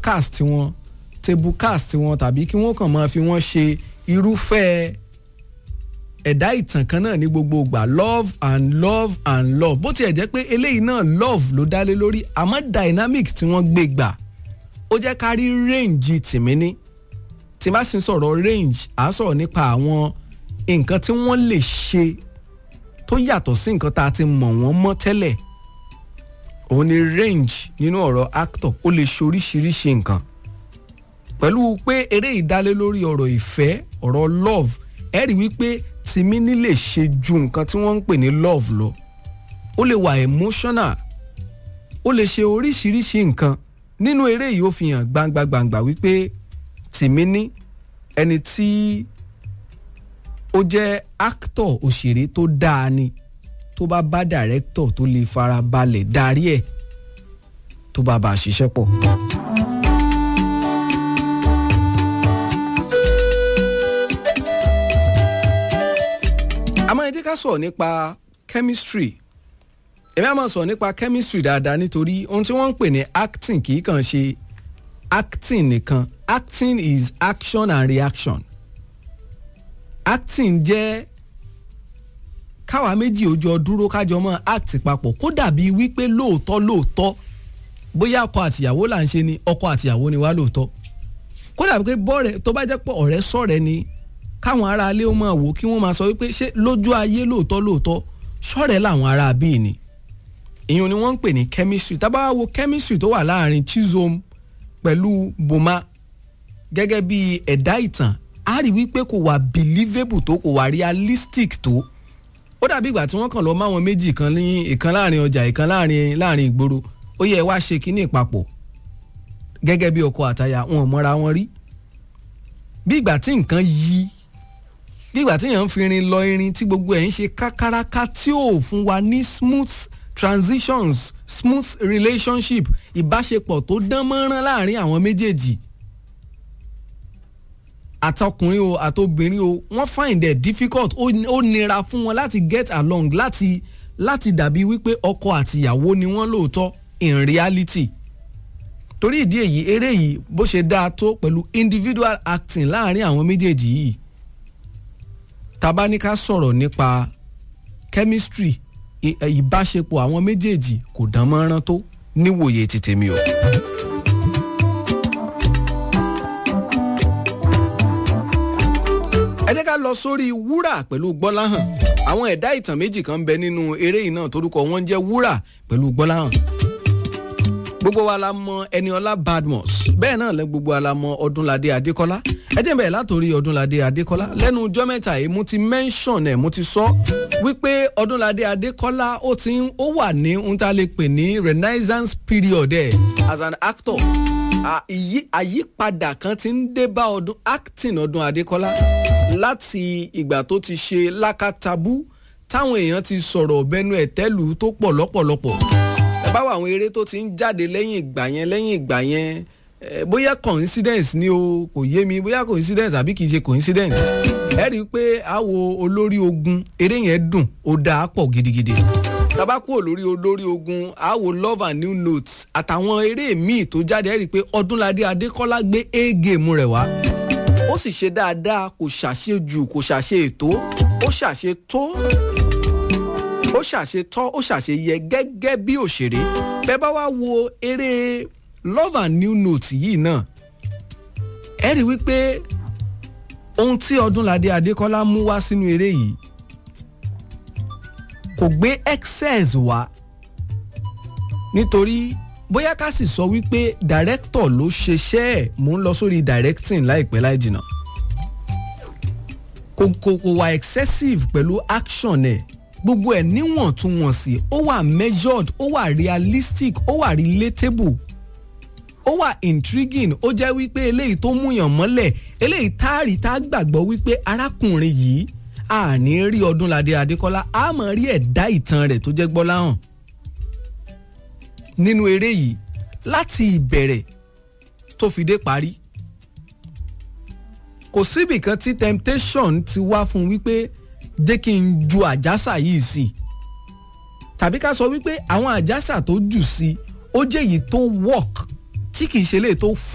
cast wọn table cast wọn tàbí kí wọ́n kàn máa fi wọ́n ṣe irúfẹ́ ẹ̀dá ìtàn kan náà ní gbogbo ìgbà love and love and love bó tiẹ̀ jẹ́ pé eléyìí náà love ló dá lé lórí àmọ́ dynamic tí wọ́n gbé gbà ó jẹ́ ká rí range tìmíní tí bá sì ń sọ̀rọ̀ range à ń sọ̀rọ̀ nípa àwọn nǹkan tí wọ́n lè ṣe tó yàtọ̀ sí nǹkan tá a ti mọ̀ wọ́n mọ́ tẹ́lẹ̀ òun ni range nínú ọ̀rọ̀ actor ó lè ṣe oríṣiríṣi nǹkan pẹ̀lú pé eré ìdálé lórí ọ̀rọ̀ ìfẹ́ ọ̀rọ̀ love ẹ rí wípé tìmíní lè ṣe ju nǹkan tí wọ́n ń pè ní love lọ ó lè wà emotional ó lè ṣe oríṣiríṣi nǹkan nínú eré yìí ó fi hàn gbangba gbangba wípé tìmíní ẹni tí ó jẹ́ actor òṣèré tó dáa ni tó bá bá director tó lè fara balẹ̀ darí ẹ̀ tó bá bá a ṣiṣẹ́ pọ̀. àmọ́ ẹ jẹ́ ká sọ̀rọ̀ nípa chemistry èmi àmọ́ sọ̀rọ̀ nípa chemistry dáadáa nítorí ohun tí wọ́n ń pè ní acting kì í kàn ṣe acting nìkan acting is action and reaction acting jẹ́ káwa méjì ojú ọdúró kájọ mọ́ act papọ̀ kó dàbí wípé lóòótọ́ lóòótọ́ bóyá ọkọ àtìyàwó là ń ṣe ni ọkọ àtìyàwó ni wá lóòótọ́ kó dàbí pé bọ́ọ̀rẹ́ tó bá jẹ́ pé ọ̀rẹ́ sọ̀rẹ́ ni káwọn ará ilé ó máa wò kí wọ́n máa sọ wípé ṣé lójú ayé lóòótọ́ lóòótọ́ sọ̀rẹ́ làwọn ará bíi ni ìyẹn ni wọ́n ń pè ní chemistry tá bá wo chemistry tó wà láàrin Chizom pẹ̀lú Boma gẹ́gẹ́ bí ẹ̀dá ìtàn á rí wípé kò wà believable tó kò wà realistic tó ó dàbí ìgbà tí wọ́n kàn lọ máwọn méjì kan ní ìkan láàrin ọjà ìkan láàrin láàrin ìgboro ó yẹ wá ṣe kínní ìpapọ̀ gẹ́gẹ́ bí ọkọ àtaya wọn ò mọ́ra wọn rí bí ìgbà tí nǹkan yí bí ìgbà tí èèyàn ń fi irin lọ irin tí gbogbo ẹ̀ ń ṣe kákáráká tí ò fún wa ní smooth transitions smooth relationship ìbáṣepọ̀ tó dán mọ́rán láàrin àwọn méjèèjì àtọkùnrin o àtobìnrin o wọ́n find it difficult ó nira fún wọn láti get along láti láti dàbí wípé ọkọ àtìyàwó ni wọ́n lóòótọ́ in reality torí ìdí èyí eré yìí bó ṣe dáa tó pẹ̀lú individual acting láàrin àwọn méjèèjì yìí tabaníká sọ̀rọ̀ nípa chemistry ìbáṣepọ̀ àwọn méjèèjì kò dán mọ́rán tó níwòye ti tèmi o. ẹ jẹ́ ká lọ sórí wúrà pẹ̀lú gbọ́láhàn àwọn ẹ̀dá ìtàn méjì kan ń bẹ nínú eré yìí náà torúkọ wọn jẹ́ wúrà pẹ̀lú gbọ́láhàn gbogbo wa la mọ Ẹniọlá Badmus bẹ́ẹ̀ náà lẹ gbogbo wa la mọ Ọdúnladé Adékọ́lá ẹ jẹ́ bẹ́ẹ̀ látòrí Ọdúnladé Adékọ́lá lẹ́nu ọjọ́ mẹ́ta yìí mo ti mention ẹ̀ mo ti sọ wípé Ọdúnladé Adékọ́lá ó ti ń ó wà ní ohun tá a lè pè ní renaissance period ẹ̀ as an actor àyípadà kan ti ń dé bá ọdún acting ọdún Adékọ́lá láti ìgbà tó ti ṣe lákàtàbú táwọn èèyàn ti sọ̀rọ̀ bẹnu ẹ̀tẹ́lù tó pọ̀ lọ́pọ̀lọpọ̀ báwo àwọn eré tó ti ń jáde lẹ́yìn ìgbà yẹn lẹ́yìn ìgbà yẹn bóyá coincidence ni o kò yé mi bóyá coincidence àbí kì í ṣe coincidence ẹ rí i pé àwo olórí ogun eré yẹn dùn ó dáa pọ̀ gidigidi tabakú olórí olórí ogun àwo love and new notes àtàwọn eré míì tó jáde ẹ rí i pé Ọdúnladé Adékọ́lá gbé a game rẹ̀ wá ó sì ṣe dáadáa kò ṣàṣejù kò ṣàṣe ètò ó ṣàṣe tó ó ṣàṣetọ́ ó ṣàṣeyẹ gẹ́gẹ́ bí òṣèré bẹ́ẹ̀ bá wá wo eré love and new note yìí náà ẹ rí wípé ohun tí Ọdúnladé Adékọ́lá mú wá sínú eré yìí kò gbé excess wá nítorí bóyá ká sì sọ wípé director ló ṣeṣẹ́ ẹ̀ mò ń lọ sórí directing láìpẹ́ láì jìnnà kò kò kò wá excessive pẹ̀lú action ẹ̀ gbogbo ẹ̀ níwọ̀ntúnwọ̀nsì ó wà measured ó wà realistic ó wà relatable ó wà intriguing ó jẹ́ wípé eléyìí tó múyàn mọ́lẹ̀ eléyìí táàrí tá a gbàgbọ́ wípé arákùnrin yìí àní rí Ọdúnladé Adékọ́lá a máa rí ẹ̀dá ìtàn rẹ̀ tó jẹ́ Gbọ́láhàn nínú eré yìí láti ìbẹ̀rẹ̀ tó fi dé parí kò síbì kan tí temptation ti wá fún wípé jẹ́ kí n ju àjàsà yìí sí tàbí ká sọ wípé àwọn àjàsà tó jù sí ó jẹ́ èyí tó work tí kì í ṣe lè tó